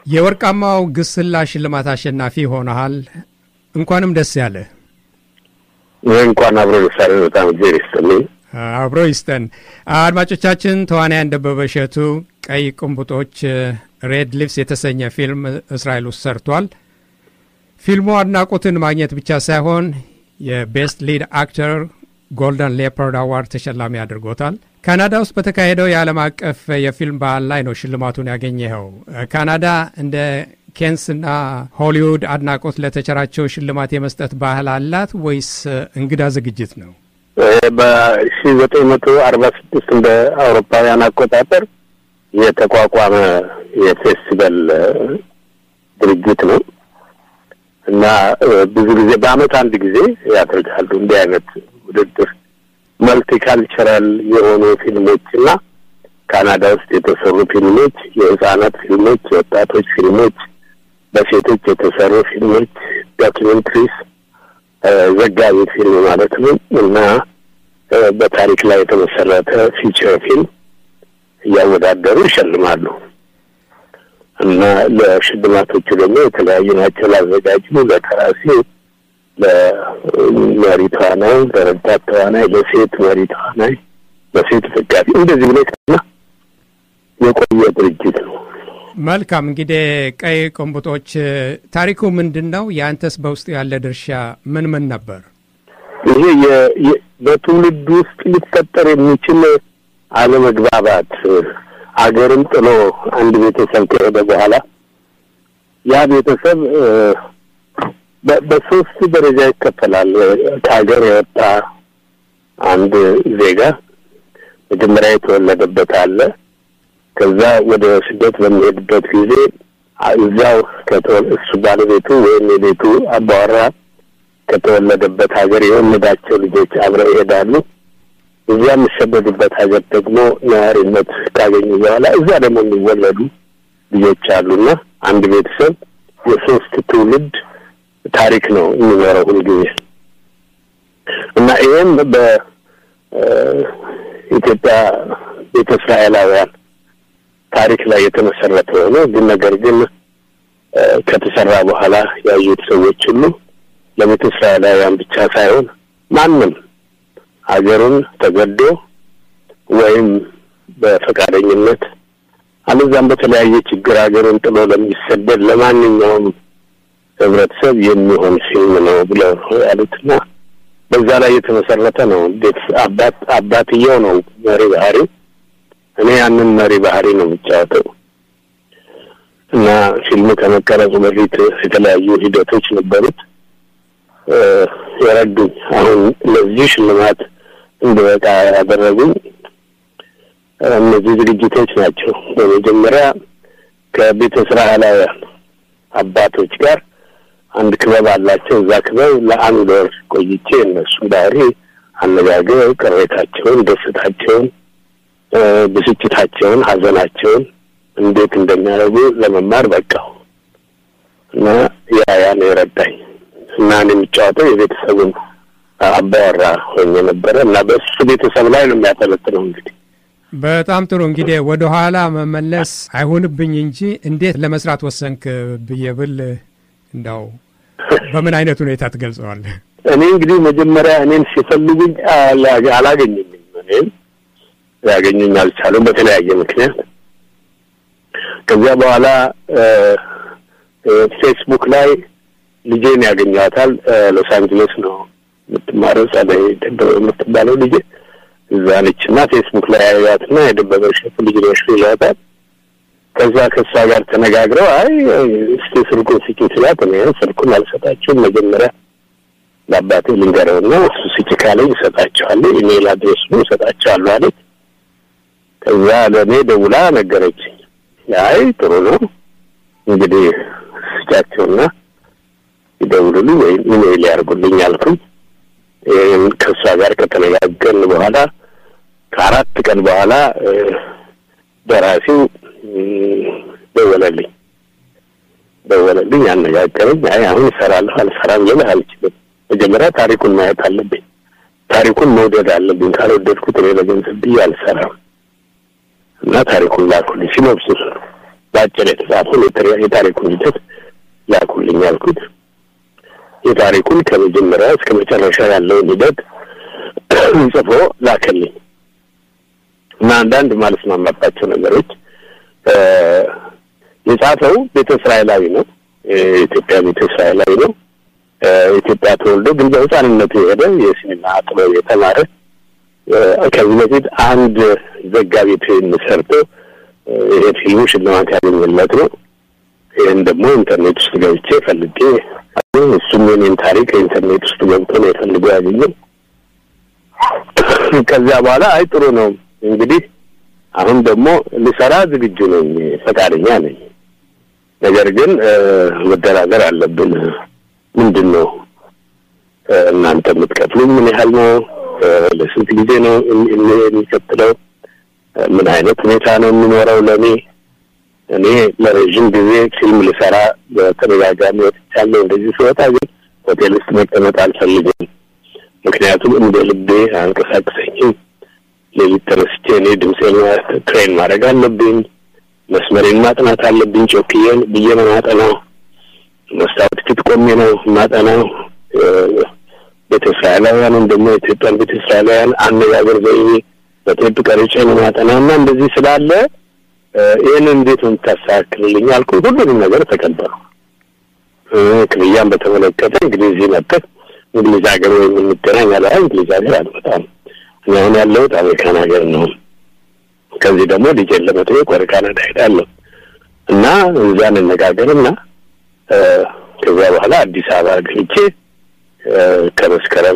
የወርቃማው ግስላ ሽልማት አሸናፊ ሆነሃል። እንኳንም ደስ ያለ። እንኳን አብሮ ደሳለ። በጣም እግዜር ይስጥልኝ። አብሮ ይስጠን። አድማጮቻችን፣ ተዋናያን ደበበ እሸቱ ቀይ ቁንቡጦች ሬድ ሊፕስ የተሰኘ ፊልም እስራኤል ውስጥ ሰርቷል። ፊልሙ አድናቆትን ማግኘት ብቻ ሳይሆን የቤስት ሊድ አክተር ጎልደን ሌፐርድ አዋርድ ተሸላሚ አድርጎታል። ካናዳ ውስጥ በተካሄደው የዓለም አቀፍ የፊልም በዓል ላይ ነው ሽልማቱን ያገኘኸው። ካናዳ እንደ ኬንስና ሆሊውድ አድናቆት ለተቸራቸው ሽልማት የመስጠት ባህል አላት ወይስ እንግዳ ዝግጅት ነው? በሺ ዘጠኝ መቶ አርባ ስድስት እንደ አውሮፓውያን አቆጣጠር የተቋቋመ የፌስቲቫል ድርጅት ነው እና ብዙ ጊዜ በዓመት አንድ ጊዜ ያደርጋሉ እንዲህ አይነት ውድድር መልቲካልቸራል የሆኑ ፊልሞች እና ካናዳ ውስጥ የተሰሩ ፊልሞች፣ የህጻናት ፊልሞች፣ የወጣቶች ፊልሞች፣ በሴቶች የተሰሩ ፊልሞች፣ ዶኪሜንትሪስ፣ ዘጋቢ ፊልም ማለት ነው እና በታሪክ ላይ የተመሰረተ ፊቸር ፊልም እያወዳደሩ ይሸልማሉ እና ለሽልማቶቹ ደግሞ የተለያዩ ናቸው። ላዘጋጁ፣ ለደራሲው ለመሪ ተዋናይ፣ ለረዳት ተዋናይ፣ ለሴት መሪ ተዋናይ፣ ለሴት ዘጋቢ እንደዚህ ብሎ ና የቆየ ድርጅት ነው። መልካም እንግዲህ ቀይ ቁንቡጦች ታሪኩ ምንድን ነው? የአንተስ በውስጡ ያለ ድርሻ ምን ምን ነበር? ይሄ በትውልድ ውስጥ ሊፈጠር የሚችል አለመግባባት አገርን ጥሎ አንድ ቤተሰብ ከሄደ በኋላ ያ ቤተሰብ በሶስት ደረጃ ይከፈላል። ከሀገር የወጣ አንድ ዜጋ መጀመሪያ የተወለደበት አለ። ከዛ ወደ ስደት በሚሄድበት ጊዜ እዛው እሱ ባለቤቱ ወይም የቤቱ አባወራ ከተወለደበት ሀገር የወለዳቸው ልጆች አብረው ይሄዳሉ። እዚያ የሚሰደዱበት ሀገር ደግሞ ነዋሪነት ካገኙ በኋላ እዛ ደግሞ የሚወለዱ ልጆች አሉና አንድ ቤተሰብ የሶስት ትውልድ ታሪክ ነው የሚኖረው ሁልጊዜ እና ይህም በኢትዮጵያ ቤተ እስራኤላውያን ታሪክ ላይ የተመሰረተ ሆኖ ግን ነገር ግን ከተሰራ በኋላ ያዩት ሰዎች ሁሉ ለቤተ እስራኤላውያን ብቻ ሳይሆን ማንም ሀገሩን ተገዶ ወይም በፈቃደኝነት አለዛም በተለያየ ችግር ሀገሩን ጥሎ ለሚሰደድ ለማንኛውም ህብረተሰብ የሚሆን ፊልም ነው ብለው ያሉትና በዛ ላይ የተመሰረተ ነው። እንዴት አባት አባትየው ነው መሪ ባህሪው። እኔ ያንን መሪ ባህሪ ነው የሚጫወተው እና ፊልሙ ከመቀረጹ በፊት የተለያዩ ሂደቶች ነበሩት የረዱኝ። አሁን ለዚህ ሽልማት እንድበቃ ያደረጉኝ እነዚህ ዝግጅቶች ናቸው። በመጀመሪያ ከቤተ እስራኤላውያን አባቶች ጋር አንድ ክበብ አላቸው። እዛ ክበብ ለአንድ ወር ቆይቼ እነሱን ባህሪ አነጋገር፣ ቅሬታቸውን፣ ደስታቸውን፣ ብስጭታቸውን፣ ሀዘናቸውን እንዴት እንደሚያደርጉ ለመማር በቃው እና ያ ያን የረዳኝ እና እኔ የሚጫወተው የቤተሰቡን አባወራ ሆኜ ነበረ እና በእሱ ቤተሰብ ላይ ነው የሚያጠለጥነው እንግዲህ በጣም ጥሩ እንግዲህ ወደ ኋላ መመለስ አይሆንብኝ እንጂ እንዴት ለመስራት ወሰንክ ብዬ ብል እንዳው በምን አይነት ሁኔታ ትገልጸዋለህ? እኔ እንግዲህ መጀመሪያ እኔን ሲፈልጉኝ አላገኙኝም። እኔም ያገኙኝ አልቻሉም በተለያየ ምክንያት። ከዚያ በኋላ ፌስቡክ ላይ ልጄን ያገኘዋታል። ሎስ አንጀለስ ነው የምትማረው ጸደይ የምትባለው ልጄ እዛ ነች እና ፌስቡክ ላይ ያዩዋትና የደበበ እሸቱ ልጅ ነሽ ይሏታል። ከዛ ከእሷ ጋር ተነጋግረው አይ እስቲ ስልኩን ስጪ ስላት እኔ ስልኩን አልሰጣችሁም መጀመሪያ ለአባቴ ልንገረውና እሱ ስጪ ካለኝ እሰጣቸዋለሁ፣ ኢሜይል አድሬሱን እሰጣቸዋለሁ አለች። ከዛ ለእኔ ደውላ ነገረችኝ። አይ ጥሩ ነው እንግዲህ ስጫቸውና ይደውሉልኝ ወይም ኢሜይል ያርጉልኝ አልኩኝ። ይህን ከእሷ ጋር ከተነጋገርን በኋላ ከአራት ቀን በኋላ ደራሲው ደወለልኝ ደወለልኝ፣ አነጋገረኝ። አይ አሁን እሰራለሁ አልሰራም ልልህ አልችልም። መጀመሪያ ታሪኩን ማየት አለብኝ፣ ታሪኩን መውደድ አለብኝ። ካልወደድኩት እኔ ለገንዘብ ብዬ አልሰራም እና ታሪኩን ላኩልኝ። ሲኖፕሲስ በአጭር የተጻፈውን የታሪኩን ሂደት ላኩልኝ አልኩት። የታሪኩን ከመጀመሪያ እስከ መጨረሻ ያለውን ሂደት ጽፎ ላከልኝ እና አንዳንድ ማልስማማባቸው ነገሮች የጻፈው ቤተ እስራኤላዊ ነው። የኢትዮጵያ ቤተ እስራኤላዊ ነው። ኢትዮጵያ ተወልዶ ግን በሕፃንነቱ የሄደ የሲኒማ ጥበብ የተማረ ከዚህ በፊት አንድ ዘጋቢ ፊልም ሰርቶ ይሄ ፊልሙ ሽልማት ያገኘለት ነው። ይህን ደግሞ ኢንተርኔት ውስጥ ገብቼ ፈልጌ እሱም የኔን ታሪክ ኢንተርኔት ውስጥ ገብቶ ነው የፈልገው ያገኘው። ከዚያ በኋላ አይ ጥሩ ነው እንግዲህ አሁን ደግሞ ልሰራ ዝግጁ ነኝ፣ ፈቃደኛ ነኝ። ነገር ግን መደራደር አለብን። ምንድን ነው እናንተ የምትከፍሉኝ? ምን ያህል ነው? ለስንት ጊዜ ነው የሚቀጥለው? ምን አይነት ሁኔታ ነው የሚኖረው ለእኔ እኔ ለረዥም ጊዜ ፊልም ልሰራ በተደጋጋሚ ወጥቻለሁ። እንደዚህ ስወጣ ግን ሆቴል ውስጥ መቀመጥ አልፈልግም። ምክንያቱም እንደ ልቤ አንቀሳቅሰኝም። ሌሊት ተነስቼ እኔ ድምፄን ትሬን ማድረግ አለብኝ። መስመሬን ማጥናት አለብኝ። ጮክዬን ብዬ ነው ማጠናው። መስታወት ፊት ቆሜ ነው ማጠናው። ቤተ እስራኤላውያንን ደግሞ የኢትዮጵያን ቤተ እስራኤላውያን አነጋገር ዘይቤ በቴፕ ቀርጬ ነው ማጠናው እና እንደዚህ ስላለ ይህንን እንዴት ነው የምታስተካክልልኝ አልኩ። ሁሉንም ነገር ተቀበሉ። ክፍያን በተመለከተ እንግዲህ እዚህ መጥተህ እንግሊዝ ሀገር ወይ የምንገናኝ አለ። እንግሊዝ ሀገር አልመጣም። እኔ አሁን ያለሁት አሜሪካን ሀገር ነው። ከዚህ ደግሞ ልጄን ለመጠየቅ ወደ ካናዳ ሄዳለሁ እና እዚያ እንነጋገርና ከዚያ በኋላ አዲስ አበባ ገብቼ ከመስከረም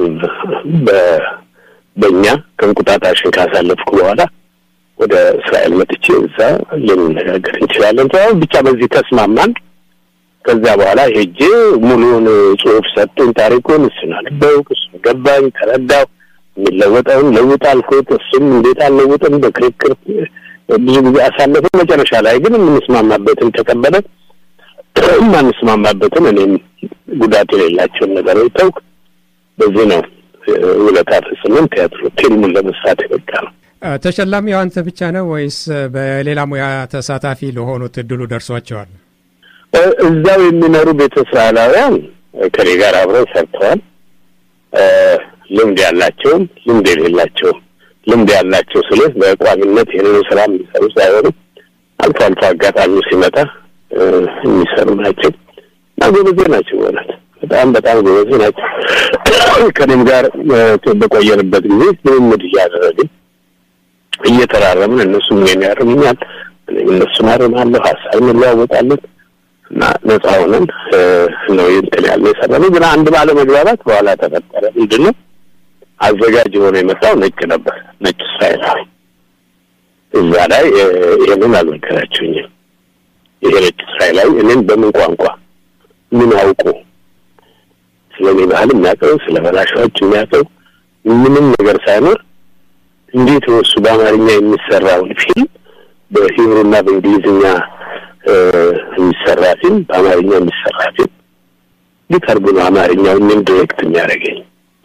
በእኛ ከእንቁጣጣሽን ካሳለፍኩ በኋላ ወደ እስራኤል መጥቼ እዛ ልንነጋገር እንችላለን። አሁን ብቻ በዚህ ተስማማን። ከዚያ በኋላ ሄጄ ሙሉውን ጽሑፍ ሰጡኝ፣ ታሪኩን። እሱን አነበብኩ፣ እሱን ገባኝ፣ ተረዳሁ። የሚለወጠውን ለውጥ አልኩት። እሱም እንዴት አልለውጥም በክርክር ብዙ ጊዜ አሳለፍን። መጨረሻ ላይ ግን የምንስማማበትን ተቀበለ፣ የማንስማማበትን እኔም ጉዳት የሌላቸውን ነገሮች ተውኩ። በዚህ ነው ውለታ ፈጽመን ቲያትሮ ፊልሙን ለመስራት የበቃ ነው። ተሸላሚው አንተ ብቻ ነው ወይስ በሌላ ሙያ ተሳታፊ ለሆኑት እድሉ ደርሷቸዋል? እዛው የሚኖሩ ቤተ እስራኤላውያን ከኔ ጋር አብረው ሰርተዋል። ልምድ ያላቸውም ልምድ የሌላቸውም። ልምድ ያላቸው ስልህ በቋሚነት ይህንን ስራ የሚሰሩ ሳይሆኑ አልፎ አልፎ አጋጣሚው ሲመጣ የሚሰሩ ናቸው እና ጎበዜ ናቸው። በእውነት በጣም በጣም ጎበዜ ናቸው። ከኔም ጋር በቆየንበት ጊዜ ልምምድ እያደረግን እየተራረምን እነሱም እኔን ያርሙኛል፣ እኔም እነሱን አርማለሁ፣ ሀሳብ እንለዋወጣለን እና ነጻ ሆነን ነው እንትን ያለ የሰራነው። ግን አንድ ባለ መግባባት በኋላ ተፈጠረ። ምንድን ነው አዘጋጅ ሆኖ የመጣው ነጭ ነበር፣ ነጭ እስራኤላዊ። እዛ ላይ ይህንን አልነገራችሁኝም። ይሄ ነጭ እስራኤላዊ እኔን በምን ቋንቋ ምን አውቁ ስለ እኔ ባህል የሚያውቀው ስለ በላሻዎች የሚያውቀው ምንም ነገር ሳይኖር እንዴት ነው እሱ በአማርኛ የሚሰራውን ፊልም በሂብሩና በእንግሊዝኛ የሚሰራ ፊልም በአማርኛ የሚሰራ ፊልም እንዴት አድርጎ ነው አማርኛው እኔም ዲሬክት የሚያደርገኝ?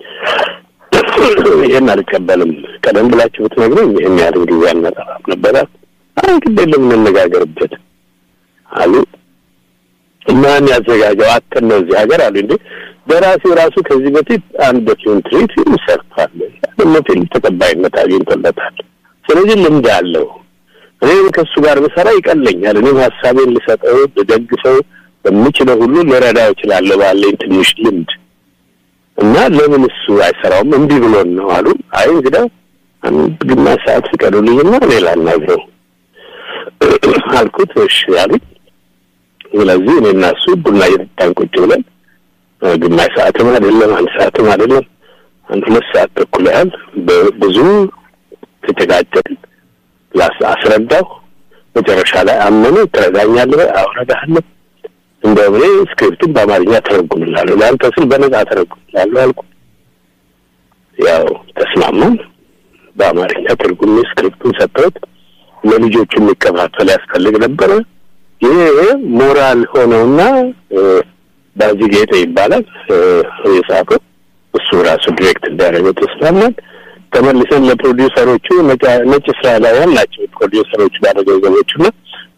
ይህን አልቀበልም። ቀደም ብላችሁ ብትነግሩኝ ይህን ያህል ጊዜ አልመጣም ነበረ። አይ ግድ የለም እንነጋገርበት አሉ። ማን ያዘጋጀው አተን ነው እዚህ ሀገር አሉ። እንዴ በራሴው ራሱ ከዚህ በፊት አንድ ዶኪመንተሪ ፊልም ሰርቷል። ደግሞ ፊልም ተቀባይነት አግኝቶለታል። ስለዚህ ልምድ አለው። እኔም ከእሱ ጋር ብሰራ ይቀለኛል። እኔም ሀሳቤን ልሰጠው ልደግፈው በምችለው ሁሉ ልረዳው እችላለሁ ባለኝ ትንሽ ልምድ እና ለምን እሱ አይሰራውም? እምቢ ብሎን ነው አሉ። አይ እንግዲህ አንድ ግማሽ ሰዓት ፍቀዱልኝና እኔ ላናግረው አልኩት። እሺ አሉኝ። ስለዚህ እኔና እሱ ቡና እየጠጣን ቁጭ ብለን ግማሽ ሰዓትም አይደለም አንድ ሰዓትም አይደለም አንድ ሁለት ሰዓት ተኩል ያህል ብዙ ተጨቃጨቅን። አስረዳሁ። መጨረሻ ላይ አመኑ። ትረዳኛለህ? አውረዳለሁ። እንደውም እኔ ስክሪፕቱን በአማርኛ ተረጉምላለሁ፣ ለአንተ ስል በነጻ ተረጉምላለሁ አልኩ። ያው ተስማማን። በአማርኛ ትርጉሜ ስክሪፕቱን ሰጠሁት። ለልጆቹ የሚከፋፈል ያስፈልግ ነበረ። ይሄ ሞራል ሆነውና ባዚ ጌጤ ይባላል የጻፈው እሱ ራሱ ዲሬክት እንዳደረገው ተስማማን። ተመልሰን ለፕሮዲውሰሮቹ ነጭ እስራኤላውያን ናቸው ፕሮዲውሰሮቹ ባለገንዘቦቹ እና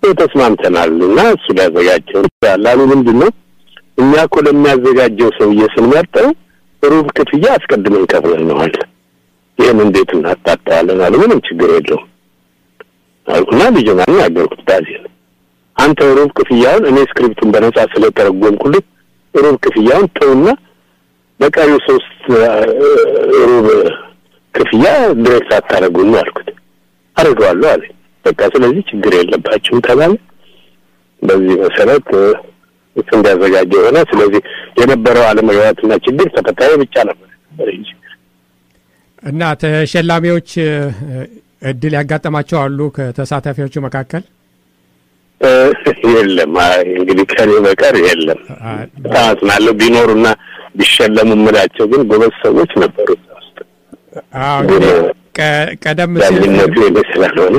ተስማምተናል እና እሱ ሊያዘጋጀው ያላሉ ምንድን ነው እኛ እኮ ለሚያዘጋጀው ሰውዬ ስንመርጠው ሩብ ክፍያ አስቀድመን ከፍለነዋል። ይህን እንዴት እናጣጣዋለን አሉ። ምንም ችግር የለውም አልኩና ልጅ ማን ያገርኩት ባዜን አንተ ሩብ ክፍያውን እኔ ስክሪፕቱን በነጻ ስለተረጎምኩልህ ሩብ ክፍያውን ተውና በቀሪው ሶስት ሩብ ክፍያ ድሬክት አታደርጉም አልኩት። አድርገዋለሁ አለ። በቃ ስለዚህ ችግር የለባችሁም ተባለ። በዚህ መሰረት እሱ እንዲያዘጋጀ የሆነ ስለዚህ የነበረው አለመግባባትና ችግር ተፈታዊ ብቻ ነበር እንጂ እና ተሸላሚዎች እድል ያጋጠማቸው አሉ ከተሳታፊዎቹ መካከል የለም። እንግዲህ ከኔ በቀር የለም። በጣም አዝናለሁ። ቢኖሩና ቢሸለሙ የምላቸው ግን ጎበዝ ሰዎች ነበሩ እዛ ውስጥ። ቀደም ሲል ዳኝነቱ የኔ ስላልሆነ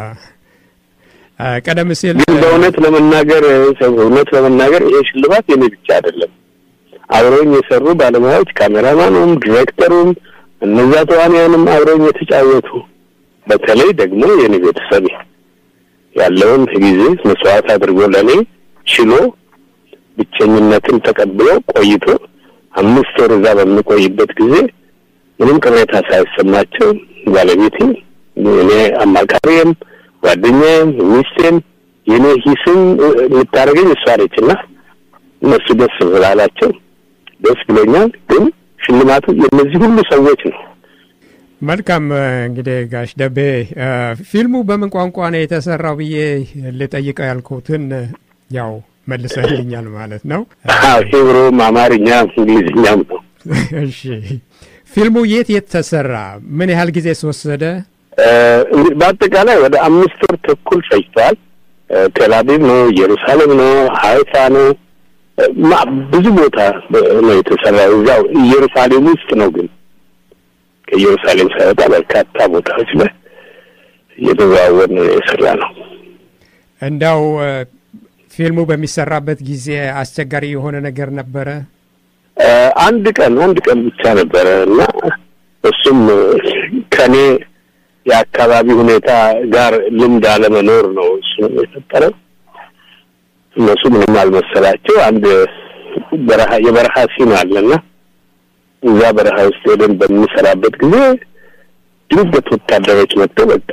ቀደም ሲል ግን በእውነት ለመናገር እውነት ለመናገር ይሄ ሽልማት የኔ ብቻ አይደለም። አብረውኝ የሰሩ ባለሙያዎች ካሜራማኑም፣ ዲሬክተሩም እነዛ ተዋንያንም አብረውኝ የተጫወቱ በተለይ ደግሞ የኔ ቤተሰብ ያለውን ጊዜ መስዋዕት አድርጎ ለኔ ችሎ ብቸኝነትን ተቀብሎ ቆይቶ አምስት ወር እዛ በምቆይበት ጊዜ ምንም ቅሬታ ሳይሰማቸው ባለቤቴ፣ እኔ አማካሪም፣ ጓደኛዬም፣ ሚስቴም የኔ ሂስም የምታደርገኝ እሷ ነች እና እነሱ ደስ ስላላቸው ደስ ብሎኛል። ግን ሽልማቱ የእነዚህ ሁሉ ሰዎች ነው። መልካም እንግዲህ ጋሽ ደቤ ፊልሙ በምን ቋንቋ ነው የተሰራው ብዬ ልጠይቀው ያልኩትን ያው መልሰልኛል ማለት ነው። ሂብሩም፣ አማርኛም እንግሊዝኛም ነው። እሺ ፊልሙ የት የት ተሰራ? ምን ያህል ጊዜ ወሰደ? በአጠቃላይ ወደ አምስት ወር ተኩል ፈጅቷል። ቴልአቪቭ ነው፣ ኢየሩሳሌም ነው፣ ሀይፋ ነው፣ ብዙ ቦታ ነው የተሰራው። እዚያው ኢየሩሳሌም ውስጥ ነው ግን ከኢየሩሳሌም ሳይወጣ በርካታ ቦታዎች ላይ እየተዘዋወር ነው የሰራ ነው። እንዳው ፊልሙ በሚሰራበት ጊዜ አስቸጋሪ የሆነ ነገር ነበረ? አንድ ቀን አንድ ቀን ብቻ ነበረ እና እሱም ከኔ የአካባቢ ሁኔታ ጋር ልምድ አለመኖር ነው እሱ የፈጠረው። እነሱ ምንም አልመሰላቸው። አንድ በረሃ የበረሃ ሲን አለና እዛ በረሃ ውስጥ ሄደን በምንሰራበት ጊዜ ድንገት ወታደሮች መጥተው በቃ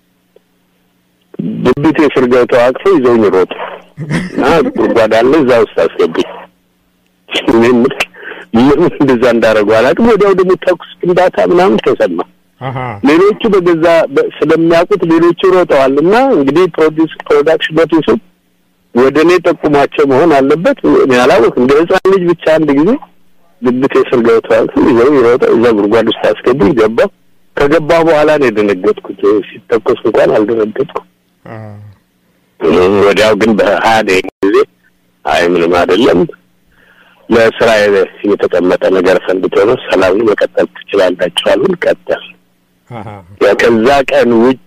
ብብቴ ስር ገብተው አቅፈው ይዘውኝ ሮጡ እና ጉድጓድ አለ እዛ ውስጥ አስገቡኝ። ለምን እንደዛ እንዳደረጉ አላውቅም። ወዲያው ደግሞ ተኩስ ፍንዳታ ምናምን ተሰማ። ሌሎቹ በገዛ ስለሚያውቁት ሌሎቹ ሮጠዋል እና እንግዲህ ፕሮዲስ ፕሮዳክሽን ኦፊሱ ወደ እኔ ጠቁሟቸው መሆን አለበት። እኔ አላወቅም። እንደ ህፃን ልጅ ብቻ አንድ ጊዜ ብብቴ ስር ገብተዋል ይዘው ይሮጠ እዛ ጉድጓድ ውስጥ አስገቡኝ። ገባሁ። ከገባሁ በኋላ ነው የደነገጥኩት። ሲተኮስ እንኳን አልደነገጥኩም። ወዲያው ግን በሀያ ደቂቃ ጊዜ አይ ምንም አይደለም ለስራ የተቀመጠ ነገር ፈንድቶ ነው፣ ሰላም መቀጠል ትችላላችሁ አሉን። ቀጠል ከዛ ቀን ውጪ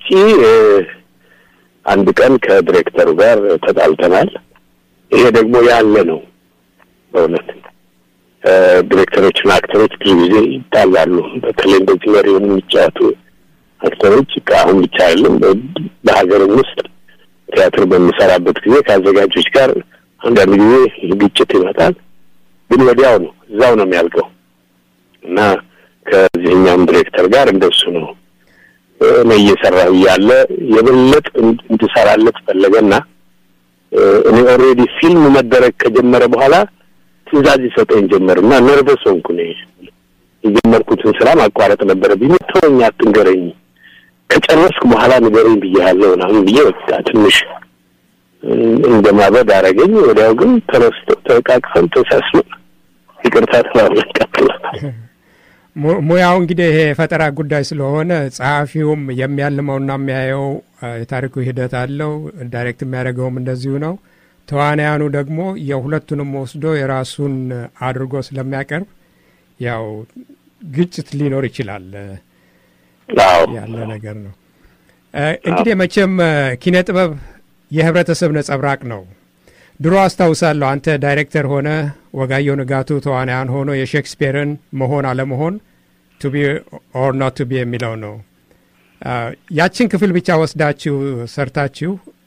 አንድ ቀን ከዲሬክተሩ ጋር ተጣልተናል። ይሄ ደግሞ ያለ ነው በእውነት ዲሬክተሮችና አክተሮች ብዙ ጊዜ ይጣላሉ። በተለይ እንደዚህ መሪውን የሚጫወቱ አክተሮች አሁን ብቻ አይደለም በሀገርም ውስጥ ቲያትር በሚሰራበት ጊዜ ከአዘጋጆች ጋር አንዳንድ ጊዜ ግጭት ይመጣል። ግን ወዲያው ነው እዛው ነው የሚያልቀው እና ከዚህኛውም ዲሬክተር ጋር እንደሱ ነው። እኔ እየሰራሁ እያለ የበለጥ እንድሰራለት ፈለገና እኔ ኦልሬዲ ፊልም መደረግ ከጀመረ በኋላ ትዕዛዝ ይሰጠኝ ጀመር እና ነርቨስ ሆንኩ። እኔ የጀመርኩትን ስራ ማቋረጥ ነበረብኝ። ተወኝ፣ አትንገረኝ፣ ከጨረስኩ በኋላ ንገረኝ ብዬሃለሁ ምናምን ብዬ በቃ ትንሽ እንደማበድ አደረገኝ። ወዲያው ግን ተነስቶ ተቃቅፈን ተሳስመን ይቅርታ ተባብለን ቀጥለናል። ሙያው እንግዲህ ይሄ የፈጠራ ጉዳይ ስለሆነ ጸሐፊውም የሚያልመውና የሚያየው የታሪኩ ሂደት አለው። ዳይሬክት የሚያደርገውም እንደዚሁ ነው። ተዋናያኑ ደግሞ የሁለቱንም ወስዶ የራሱን አድርጎ ስለሚያቀርብ ያው ግጭት ሊኖር ይችላል ያለ ነገር ነው። እንግዲህ መቼም ኪነ ጥበብ የህብረተሰብ ነጸብራቅ ነው። ድሮ አስታውሳለሁ አንተ ዳይሬክተር ሆነ ወጋየሁ ንጋቱ ተዋናያን ሆኖ የሼክስፒርን መሆን አለመሆን ቱቢ ኦር ኖት ቱቢ የሚለው ነው። ያችን ክፍል ብቻ ወስዳችሁ ሰርታችሁ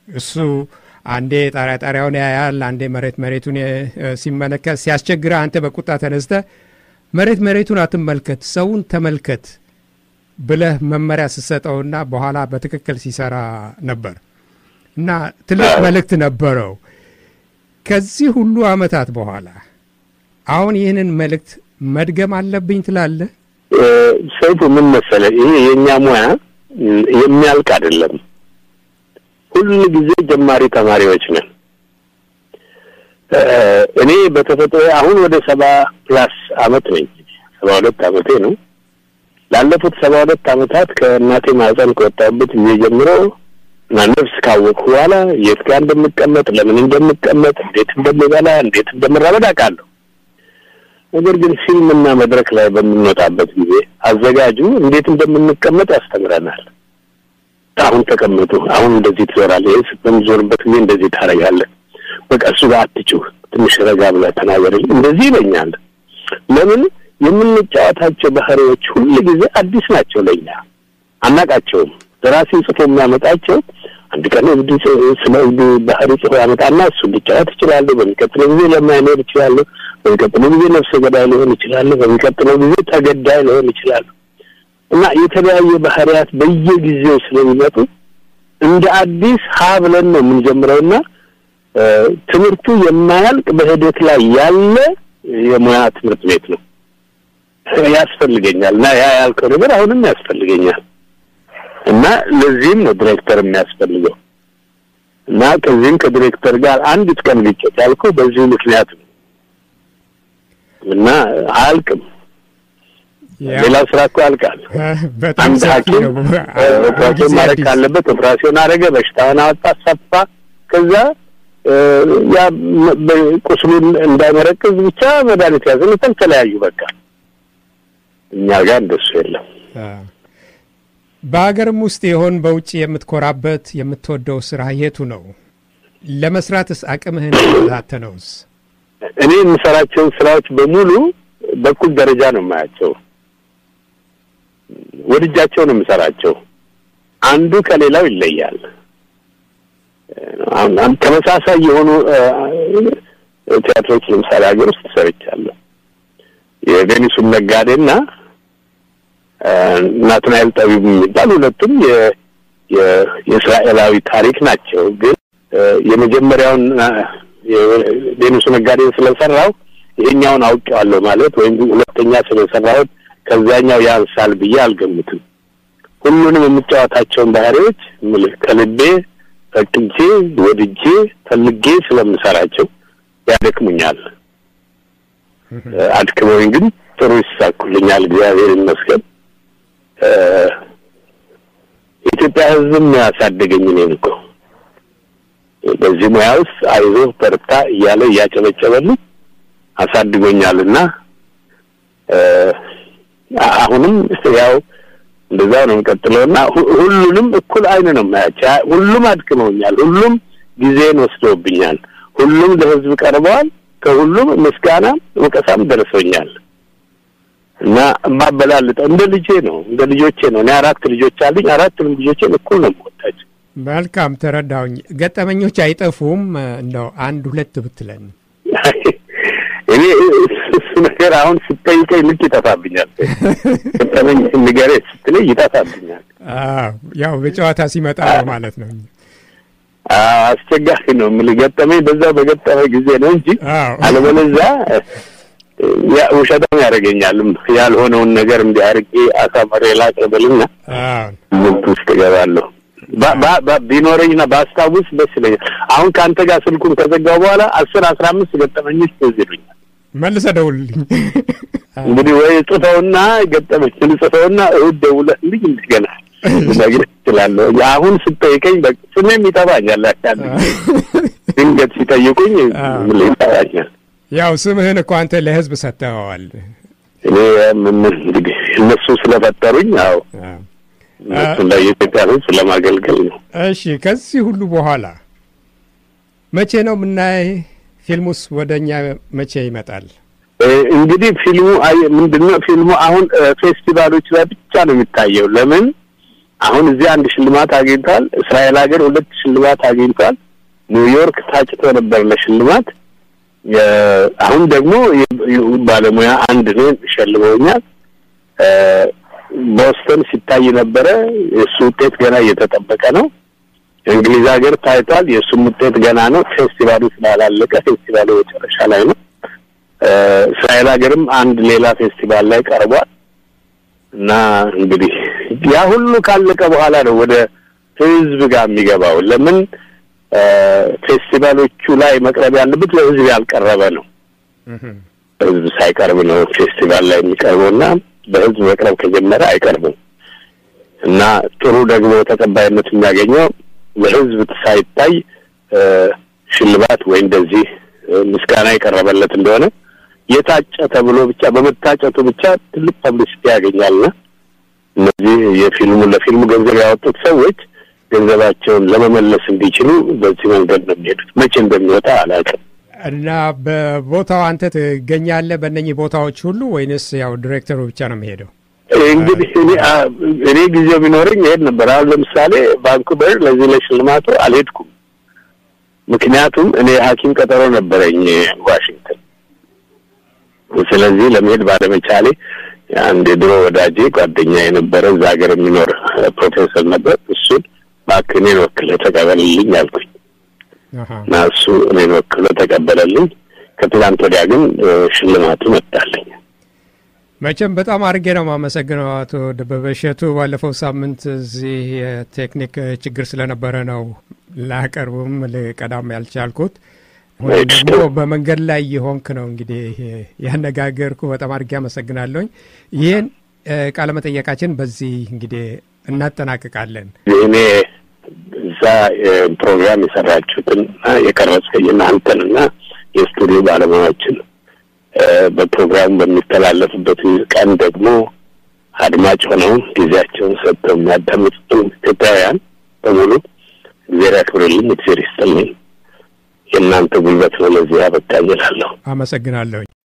እሱ አንዴ ጣሪያ ጣሪያውን ያያል፣ አንዴ መሬት መሬቱን ሲመለከት ሲያስቸግረ፣ አንተ በቁጣ ተነስተ መሬት መሬቱን አትመልከት፣ ሰውን ተመልከት ብለህ መመሪያ ስሰጠውና በኋላ በትክክል ሲሰራ ነበር እና ትልቅ መልእክት ነበረው። ከዚህ ሁሉ ዓመታት በኋላ አሁን ይህንን መልእክት መድገም አለብኝ ትላለህ? ሰይፉ ምን መሰለህ፣ ይሄ የእኛ ሙያ የሚያልቅ አይደለም። ሁል ጊዜ ጀማሪ ተማሪዎች ነን። እኔ በተፈጥሮ አሁን ወደ ሰባ ፕላስ አመት ነኝ። ሰባ ሁለት አመቴ ነው። ላለፉት ሰባ ሁለት አመታት ከእናቴ ማህፀን ከወጣሁበት ጊዜ ጀምሮ እና ነፍስ ካወቅሁ በኋላ የት ጋር እንደምቀመጥ፣ ለምን እንደምቀመጥ፣ እንዴት እንደምበላ፣ እንዴት እንደምራመድ አውቃለሁ። ነገር ግን ፊልምና መድረክ ላይ በምንወጣበት ጊዜ አዘጋጁ እንዴት እንደምንቀመጥ ያስተምረናል። አሁን ተቀመጡ፣ አሁን እንደዚህ ትዞራለህ፣ ይህ በምዞርበት ጊዜ እንደዚህ ታደርጋለህ፣ በቃ እሱ ጋር አትጩህ፣ ትንሽ ረጋ ብለህ ተናገርልኝ፣ እንደዚህ ይለኛል። ለምን የምንጫወታቸው ባህሪዎች ሁል ጊዜ አዲስ ናቸው ለእኛ አናቃቸውም። ደራሲ ጽፎ የሚያመጣቸው አንድ ቀን እብድ ስለ እብድ ባህሪ ጽፎ ያመጣና እሱ ሊጫወት ይችላሉ። በሚቀጥለው ጊዜ ለማይኖር ይችላሉ። በሚቀጥለው ጊዜ ነፍሰ ገዳይ ሊሆን ይችላሉ። በሚቀጥለው ጊዜ ተገዳይ ሊሆን ይችላሉ። እና የተለያየ ባህሪያት በየጊዜው ስለሚመጡ እንደ አዲስ ሀ ብለን ነው የምንጀምረውና ትምህርቱ የማያልቅ በሂደት ላይ ያለ የሙያ ትምህርት ቤት ነው። ያስፈልገኛል እና ያ ያልከው ነገር አሁንም ያስፈልገኛል እና ለዚህም ነው ዲሬክተር የሚያስፈልገው እና ከዚህም ከዲሬክተር ጋር አንዲት ቀን ግጭት ያልከው በዚሁ ምክንያት ነው እና አያልቅም። ሌላው ስራ እኮ ያልቃል። አንድ ሐኪም ኦፕራሲዮን ማድረግ ካለበት ኦፕራሲዮን አደረገ፣ በሽታውን አወጣ፣ ሰፋ። ከዛ ያ ቁስሉን እንዳይመረቅዝ ብቻ መድኃኒት ያዘለታል፣ ተለያዩ። በቃ እኛ ጋር እንደሱ የለም። በሀገርም ውስጥ የሆን በውጭ የምትኮራበት የምትወደው ስራ የቱ ነው? ለመስራትስ አቅምህን ተፈታተነውስ? እኔ የምሰራቸውን ስራዎች በሙሉ በኩል ደረጃ ነው የማያቸው። ወድጃቸው ነው የምሰራቸው። አንዱ ከሌላው ይለያል። አሁን ተመሳሳይ የሆኑ ቲያትሮች ለምሳሌ ሀገር ውስጥ ሰርቻለሁ። የቬኒሱን ነጋዴና ናትናኤል ጠቢብ የሚባል ሁለቱም የእስራኤላዊ ታሪክ ናቸው። ግን የመጀመሪያውን የቬኒሱ ነጋዴን ስለሰራው ይሄኛውን አውቄዋለሁ ማለት ወይም ሁለተኛ ስለሰራሁት ከዚያኛው ያንሳል ብዬ አልገምትም። ሁሉንም የምጫወታቸውን ባህሪዎች ከልቤ ፈቅጄ ወድጄ ፈልጌ ስለምሰራቸው ያደክሙኛል። አድክመውኝ ግን ጥሩ ይሳኩልኛል፣ እግዚአብሔር ይመስገን። የኢትዮጵያ ሕዝብም ያሳደገኝ እኔን እኮ በዚህ ሙያ ውስጥ አይዞህ በርታ እያለ እያጨበጨበልኝ አሳድጎኛልና አሁንም ያው እንደዛው ነው የምቀጥለው እና ሁሉንም እኩል አይን ነው የማያቸው። ሁሉም አድክመውኛል። ሁሉም ጊዜን ወስደውብኛል። ሁሉም ለህዝብ ቀርበዋል። ከሁሉም ምስጋና ወቀሳም ደርሶኛል እና የማበላልጠው እንደ ልጄ ነው፣ እንደ ልጆቼ ነው። እኔ አራት ልጆች አሉኝ። አራቱንም ልጆቼን እኩል ነው የምወዳቸው። መልካም ተረዳሁኝ። ገጠመኞች አይጠፉም። እንደው አንድ ሁለት ብትለን እኔ እሱ ነገር አሁን ስጠይቀኝ ልክ ይጠፋብኛል። ገጠመኝ ንገረኝ ስትለኝ ይጠፋብኛል። ያው በጨዋታ ሲመጣ ነው ማለት ነው። አስቸጋሪ ነው የምልህ ገጠመኝ በዛ በገጠመ ጊዜ ነው እንጂ አለበለዚያ ውሸታም ያደርገኛልም ያልሆነውን ነገር እንዲህ አድርጌ አሳመሬ ላቅርብልና ምት ውስጥ እገባለሁ። ቢኖረኝና ባስታውስ ደስ ይለኛል። አሁን ከአንተ ጋር ስልኩን ከዘጋው በኋላ አስር አስራ አምስት ገጠመኞች ትዝ ይሉኛል። መልሰህ ደውልልኝ እንግዲህ ወይ ጽፈውና ገጠመችን ጽፈውና እሑድ ደውለህልኝ እንደገና ልነግርህ እችላለሁ። አሁን ስጠይቀኝ ስሜም ይጠፋኛል። ያካል ድንገት ሲጠይቁኝ ምን ይጠፋኛል። ያው ስምህን እኮ አንተ ለህዝብ ሰጥተኸዋል። እኔ እንግዲህ እነሱ ስለፈጠሩኝ ያው እነሱን ላይ የኢትዮጵያ ህዝብ ለማገልገል ነው። እሺ፣ ከዚህ ሁሉ በኋላ መቼ ነው የምናይ? ፊልሙስ ወደ እኛ መቼ ይመጣል? እንግዲህ ፊልሙ ምንድነው? ፊልሙ አሁን ፌስቲቫሎች ላይ ብቻ ነው የሚታየው። ለምን አሁን እዚህ አንድ ሽልማት አግኝቷል። እስራኤል ሀገር ሁለት ሽልማት አግኝቷል። ኒውዮርክ ታጭቶ ነበር ለሽልማት። አሁን ደግሞ ባለሙያ አንድ እኔን ሸልመውኛል። ቦስተን ሲታይ ነበረ። የእሱ ውጤት ገና እየተጠበቀ ነው። እንግሊዝ ሀገር ታይቷል። የእሱም ውጤት ገና ነው። ፌስቲቫሉ ስላላለቀ ፌስቲቫሉ መጨረሻ ላይ ነው። እስራኤል ሀገርም አንድ ሌላ ፌስቲቫል ላይ ቀርቧል እና እንግዲህ ያ ሁሉ ካለቀ በኋላ ነው ወደ ህዝብ ጋር የሚገባው። ለምን ፌስቲቫሎቹ ላይ መቅረብ ያለበት ለህዝብ ያልቀረበ ነው። ህዝብ ሳይቀርብ ነው ፌስቲቫል ላይ የሚቀርበው እና በህዝብ መቅረብ ከጀመረ አይቀርብም እና ጥሩ ደግሞ ተቀባይነት የሚያገኘው ለህዝብ ሳይታይ ሽልማት ወይ እንደዚህ ምስጋና የቀረበለት እንደሆነ የታጨ ተብሎ ብቻ በመታጨቱ ብቻ ትልቅ ፐብሊሲቲ ያገኛልና እነዚህ የፊልሙ ለፊልሙ ገንዘብ ያወጡት ሰዎች ገንዘባቸውን ለመመለስ እንዲችሉ በዚህ መንገድ ነው የሚሄዱት። መቼ እንደሚወጣ አላውቅም። እና በቦታው አንተ ትገኛለህ በእነኚህ ቦታዎች ሁሉ ወይንስ ያው ዲሬክተሩ ብቻ ነው የሚሄደው? እንግዲህ እኔ እኔ ጊዜው ቢኖረኝ ይሄድ ነበር። አሁን ለምሳሌ ቫንኩቨር ለዚህ ለሽልማቱ አልሄድኩም። ምክንያቱም እኔ ሐኪም ቀጠሮ ነበረኝ ዋሽንግተን። ስለዚህ ለመሄድ ባለመቻሌ አንድ የድሮ ወዳጄ ጓደኛ የነበረ እዛ ሀገር የሚኖር ፕሮፌሰር ነበር። እሱን እባክህ እኔን ወክለህ ተቀበልልኝ አልኩኝ እና እሱ እኔን ወክሎ ተቀበለልኝ። ከትላንት ወዲያ ግን ሽልማቱ መጣልኝ። መቼም በጣም አድርጌ ነው የማመሰግነው አቶ ደበበ እሸቱ። ባለፈው ሳምንት እዚህ የቴክኒክ ችግር ስለነበረ ነው ላቀርብም ልቀዳም ያልቻልኩት። ወይ ደግሞ በመንገድ ላይ የሆንክ ነው እንግዲህ ያነጋገርኩ። በጣም አድርጌ አመሰግናለሁኝ። ይህን ቃለ መጠየቃችን በዚህ እንግዲህ እናጠናቅቃለን። እኔ እዛ ፕሮግራም የሰራችሁትን የቀረጸ የእናንተንና የስቱዲዮ ባለሙያዎችን በፕሮግራሙ በሚተላለፍበት ቀን ደግሞ አድማጭ ሆነው ጊዜያቸውን ሰጥተው የሚያዳምጡትን ኢትዮጵያውያን በሙሉ እግዜር ያክብርልኝ፣ እግዜር ይስጥልኝ። የእናንተ ጉልበት ነው ለዚህ ያበቃኝ እላለሁ። አመሰግናለሁኝ።